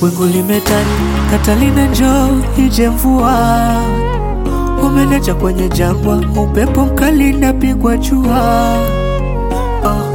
wingu limetanda, Katalina njoo ije mvua, umeniacha kwenye jangwa, upepo mkali napigwa jua, oh,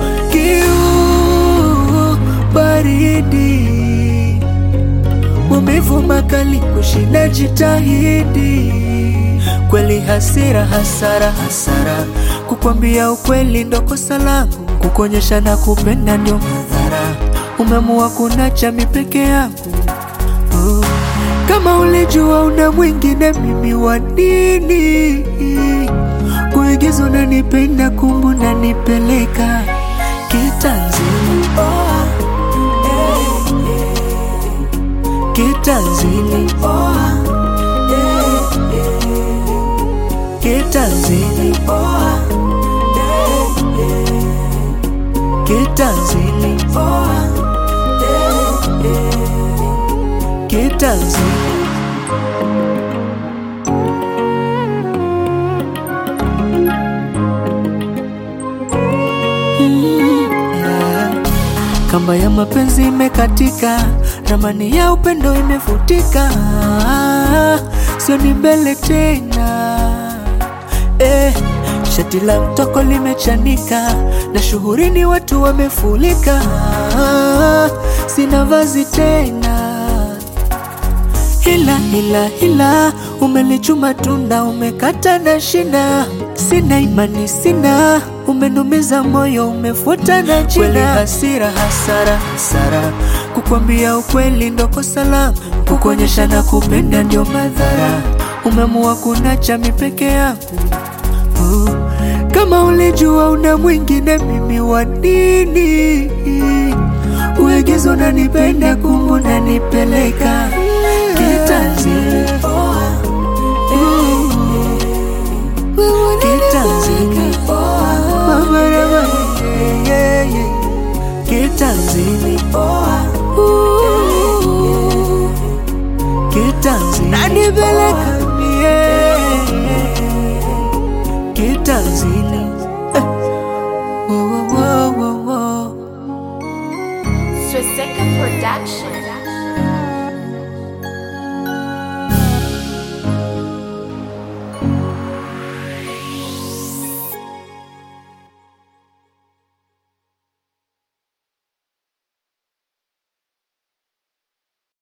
kiu baridi, maumivu makali kushinda, jitahidi kweli, hasira hasara hasara, kukwambia ukweli ndo kosa langu, kukuonyesha na kupenda ndio madhara, umeamua kunacha mi peke yangu oh. Kama ulijua una mwingine, mimi wa nini kuigiza unanipenda, kumbu unanipeleka kitanzini oh, eh, eh. kitanzini oh, eh, eh. kitanzini oh, eh, eh. kitanzini oh, eh, eh. kitanzini Kamba ya mapenzi imekatika, ramani ya upendo imefutika, sio ni mbele tena eh, shati la mtoko limechanika na shuhurini watu wamefulika, sina vazi tena Hila hila hila, umelichuma tunda, umekata na shina, sina imani sina, umenumiza moyo, umefuta na jina. Kweli hasira hasara hasara, kukwambia ukweli ndo kosa langu, kukuonyesha na kupenda ndio madhara, umeamua kunacha mi peke yangu uh. Kama ulijua una mwingine, mimi wa nini uigizo unanipenda, kumbu unanipeleka kitanzini oh, eh, eh. kitanzini oh, mama na mama, yeah, yeah, yeah. kitanzini oh, eh, eh. kitanzini nanipeleka mie kitanzini eh. Wo, wo, wo, wo, wo. Swastika Production.